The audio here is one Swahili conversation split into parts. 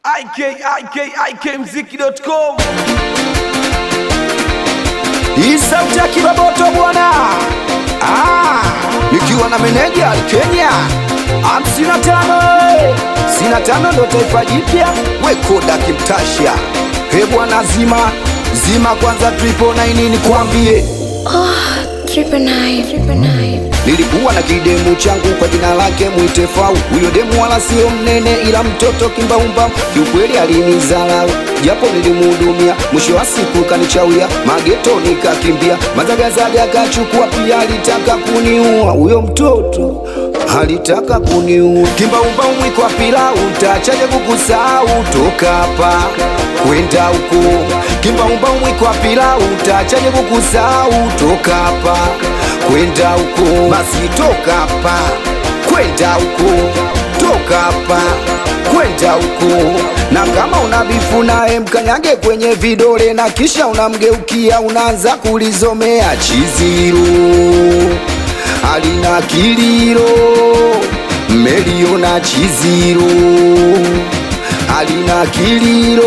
ikikmziki.com Hii sauti ya kiroboto bwana, ah, nikiwa na meneja Kenya hamsini na tano sitini na tano ndo taifa jipya, wekoda kimtasha. He bwana, zima zima kwanza, triple nine nikwambie Triple nine, triple nine. Nilikuwa na kidemu changu kwa jina lake mwite Fau. Huyo demu wala sio mnene, ila mtoto kimbaumba, kiukweli alinizarau japo nilimhudumia. Mwisho wa siku kanichawia, mageto nikakimbia, mazagazaga akachukua, pia alitaka kuniua. Huyo mtoto alitaka kuniua. Kimbaumba mwiko wa pilau, ntachaje kukusahau? Toka hapa kwenda huko, kimbaumba mwiko wa pilau, ntachaje kukusahau? Toka hapa kwenda huko, basi toka hapa kwenda huko, toka hapa kwenda huko. Na kama una bifu naye mkanyage kwenye vidole, na kisha unamgeukia unaanza kulizomea chiziro alina kiliro meliona chiziro alina kiliro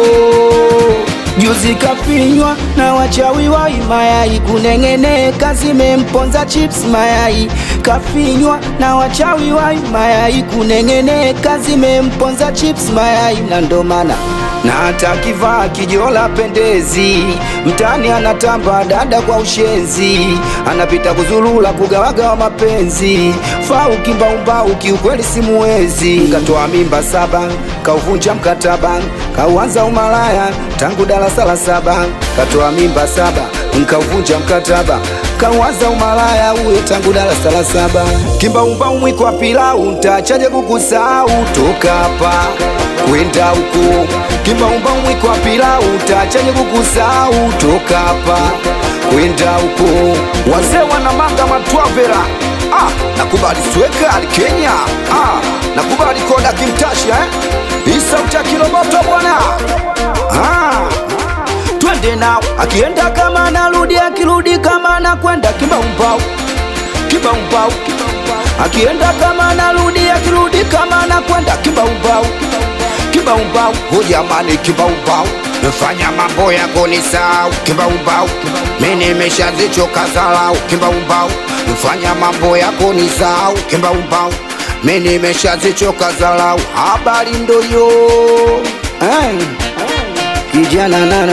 juzi kafinywa na wachawi wa mayai kuneng'eneka zimemponza chips mayai kafinywa na wachawi wa mayai kuneng'eneka zimemponza chips mayai na ndo maana na hata kivaa kijola pendezi mtani anatamba dada kwa ushenzi anapita kuzulula kugawagawa mapenzi fau kimbaumbau kiukweli simuwezi katoa mimba saba kauvunja mkataba kauanza umalaya tangu darasa la saba katoa mimba saba nkauvunja mkataba kauanza umalaya uyo tangu darasa la saba kimbaumbau mwiko wa pilau ntachaje kukusahau toka hapa kwenda huko kimbaumba mwiko wa pilau utachaje kukusahau toka hapa kwenda huko wazee wana manga matwavera ah, nakubali sweka ali Kenya ah, nakubali koda kimtasha eh? hii sauti ya kiroboto bwana ah, twende nao akienda kama anarudi akirudi kama anakwenda kimbaumbau kimbaumbau akienda kama anarudi akirudi kama anakwenda kimbaumbau kimbaumbau ho jamani kimbaumbau fanya mambo yako ni sahau kimbaumbau mi nimeshazichoka zalau kimbaumbau fanya mambo yako ni sahau kimbaumbau mi nimeshazichoka zalau habari ndoyo hey. kijana nana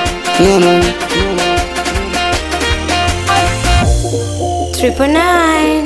nana Triple nine.